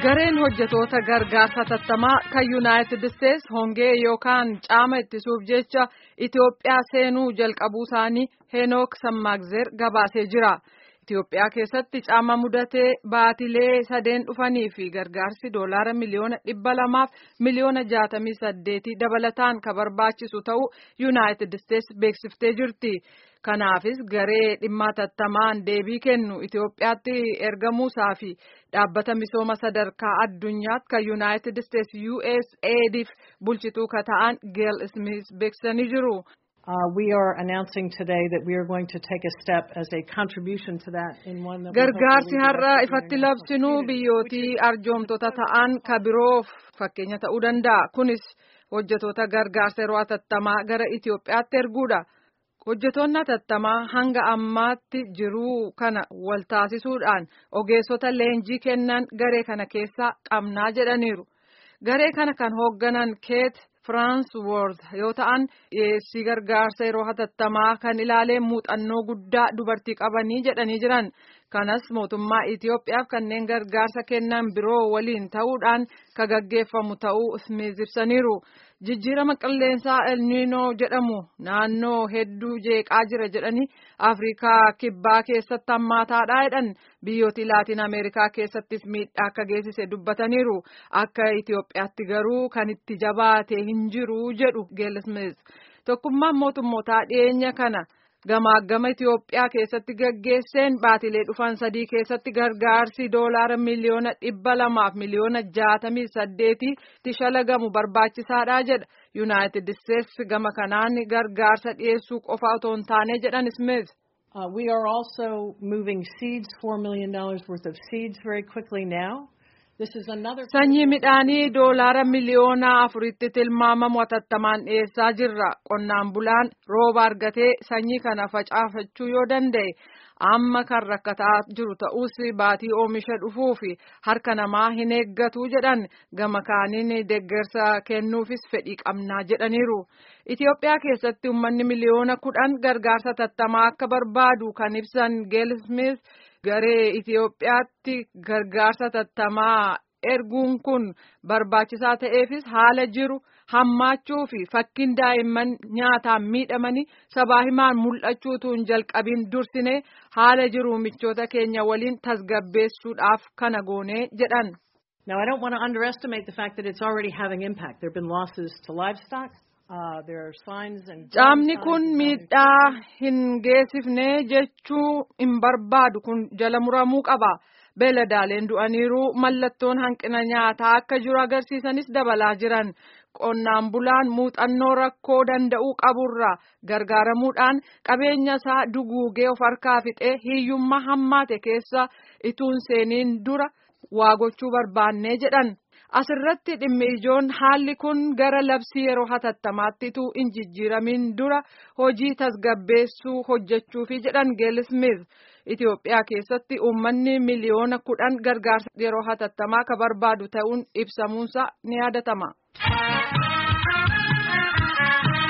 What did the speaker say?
Gareen hojjetoota gargaarsa tattamaa kan Yuunaayitid Isteets hongee yookaan caama ittisuuf jecha Itoophiyaa seenuu jalqabuu isaanii Heenook Sammaagzer gabaasee jira. Itoophiyaa keessatti caama mudatee baatilee sadeen dhufanii fi gargaarsi doolaara miliyoona dhibba lamaaf miliyoona jaatamii saddeetii dabalataan kan barbaachisu ta'uu Yuunaayitid Isteets beeksiftee jirti. Kanaafis garee dhimma tattamaan deebii kennu Itoophiyaatti ergamuusaa fi dhaabbata misooma sadarkaa addunyaatti kan Yuunaayitid Isteets USAIDif bulchituu ka ta'an Geel Smith beeksisanii jiru. Uh, we are announcing today that we are going to take a step as a contribution to that in one that Gargaarsi har'a ifatti labsinu biyyootii arjoomtota ta'an ka biroof fakkeenya ta'uu danda'a. Kunis hojjetoota gargaarsa yeroo hatattamaa gara Itoophiyaatti erguudha. Hojjetoonni hatattamaa hanga ammaatti jiruu kana wal taasisuudhaan ogeessota leenjii kennan garee kana keessaa qabnaa jedhaniiru. Garee kana kan hoogganan Keet Firaansworth yoo ta'an dhiyeessii gargaarsa yeroo hatattamaa kan ilaaleen muuxannoo guddaa dubartii qabanii jedhanii jiran. Kanas mootummaa Itoophiyaaf kanneen gargaarsa kennan biroo waliin ta'uudhaan kan gaggeeffamu ta'uu Smith ibsaniiru. Jijjiirama qilleensaa elniinoo jedhamu naannoo hedduu jeeqaa jira jedhanii Afrikaa kibbaa keessatti hammaataadha jedhan biyyooti laatiin Ameerikaa keessattis miidhaa akka geessise dubbataniiru. Akka Itoophiyaatti garuu kan itti jabaate hin jiru jedhu Geelismees. Tokkummaan mootummootaa dhiyeenya kana. Gamaagama Itoophiyaa keessatti gaggeesseen baatilee dhufan sadii keessatti gargaarsi doolaara miliyoona dhibba lamaaf miliyoona jaatamii saddeetitti shalagamu barbaachisaadha jedha. Yuunaayitid Isteets gama kanaan gargaarsa dhiyeessuu qofa otoo hin taane jedhan Smith. Uh, we are also moving seeds, $4 million worth of seeds very quickly now. Sanyii midhaanii doolaara miliyoona afuritti tilmaamamu hatattamaan dhiyeessaa jirra. Qonnaan bulaan rooba argatee sanyii kana facaafachuu yoo danda'e amma kan rakkataa jiru ta'us baatii oomisha dhufuu fi harka namaa hin eeggatu jedhan gama kaaniin deeggarsa kennuufis fedhii qabnaa jedhaniiru. Itoophiyaa keessatti uummanni miliyoona kudhan gargaarsa hatattamaa akka barbaadu kan ibsan Geelismith. Garee Itoophiyaatti gargaarsa hatattamaa erguun kun barbaachisaa ta'eefis haala jiru hammaachuu fi fakkiin daa'imman nyaataan miidhamanii sabaa himaan mul'achuutu hin jalqabiin dursine haala jiru michoota keenya waliin tasgabbeessuudhaaf kana goonee jedhan. Now I don't want to underestimate the fact that it's already having impact. There have been losses to livestock. Caamni kun miidhaa hin geessifne jechuu hin barbaadu kun jala muramuu qaba. Beeladaaleen du'aniiru mallattoon hanqina nyaataa akka jiru agarsiisanis dabalaa jiran. Qonnaan bulaan muuxannoo rakkoo danda'uu qaburra gargaaramuudhaan qabeenya isaa duguugee of harkaa fixee hiyyummaa hammaate keessa ituun seeniin dura waa gochuu barbaannee jedhan. Asirratti dhimmi ijoon haalli kun gara labsii yeroo hatattamaatti ituu hin jijjiiramin dura hojii tasgabbeessuu hojjechuufi jedhan Geelismith. Itoophiyaa keessatti uummanni miliyoona kudhan gargaarsa yeroo hatattamaa ka barbaadu ta'uun ibsamuunsa ni yaadatama.